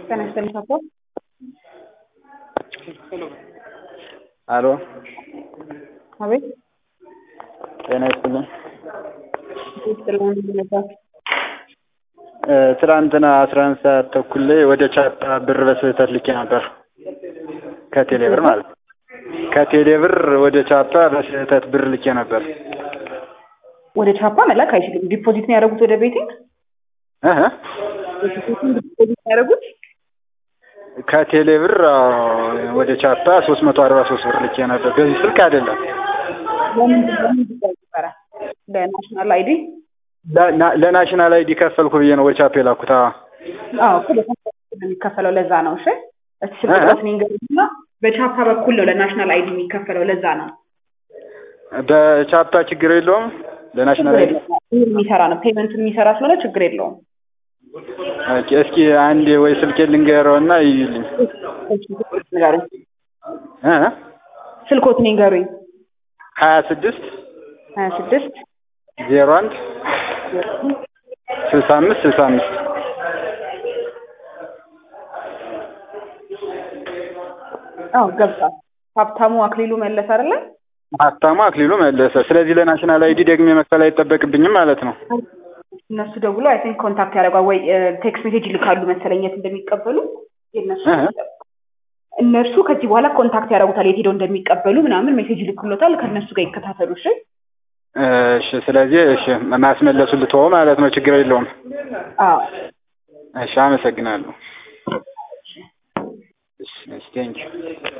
ጤና ይስጥልኝ አቶ አሎ አቤት ጤና ይስጥልኝ። ይስጥልኝ ነበር እ ትናንትና አስራ አንድ ሰዓት ተኩል ላይ ወደ ቻፓ ብር በስህተት ልኬ ነበር ከቴሌ ብር ማለት ነው። ከቴሌ ብር ወደ ቻፓ በስህተት ብር ልኬ ነበር። ወደ ቻፓ መላክ አይችልም። ዲፖዚት ነው ያደረጉት ወደ ቤቲንግ እህ ዲፖዚት ነው ያደረጉት። ከቴሌ ብር አዎ፣ ወደ ቻፓ ሶስት መቶ አርባ ሶስት ብር ልኬ ነበር። በዚህ ስልክ አይደለም ለምን ለምን ጉዳይ ነበረ? ለናሽናል አይዲ ለ- ና- ለናሽናል አይዲ ከፈልኩ ብዬ ነው ወደ ቻፓ የላኩት። አዎ አዎ እኮ በቻፓ በኩል ነው የሚከፈለው። ለዛ ነው። እሺ እስቲ ስልክ እ? ቁጥሮት ንገሩኝና በቻፓ በኩል ነው ለናሽናል አይዲ የሚከፈለው። ለዛ ነው በቻፓ ችግር የለውም። ለናሽናል አይዲ ይህ የሚሰራ ነው። ፔመንት የሚሰራ ስለሆነ ችግር የለውም። ኦኬ፣ እስኪ አንዴ ወይ ስልኬ ልንገረውና ይዩልኝ። ንገሩኝ። እ ስልኮት ንገሩኝ። ሀያ ስድስት ሀያ ስድስት ዜሮ አንድ ስልሳ አምስት ስልሳ አምስት አዎ ገብቷል። ሀብታሙ አክሊሉ መለስ አይደለ? ሀብታሙ አክሊሉ መለሰ። ስለዚህ ለናሽናል አይዲ ደግሜ መክፈል አይጠበቅብኝም ማለት ነው። እነሱ ደውሎ አይ ቲንክ ኮንታክት ያደርጓል ወይ ቴክስት ሜሴጅ ይልካሉ መሰለኝ የት እንደሚቀበሉ የእነሱ እህ። እነሱ ከዚህ በኋላ ኮንታክት ያደርጉታል የት ሄደው እንደሚቀበሉ ምናምን ሜሴጅ ይልኩሎታል። ከእነሱ ጋር ይከታተሉ። እሺ እሺ፣ ስለዚህ እሺ ማስመለሱ ልትወው ማለት ነው። ችግር የለውም። አዎ እሺ፣ አመሰግናለሁ። እሺ፣ ቴንኪው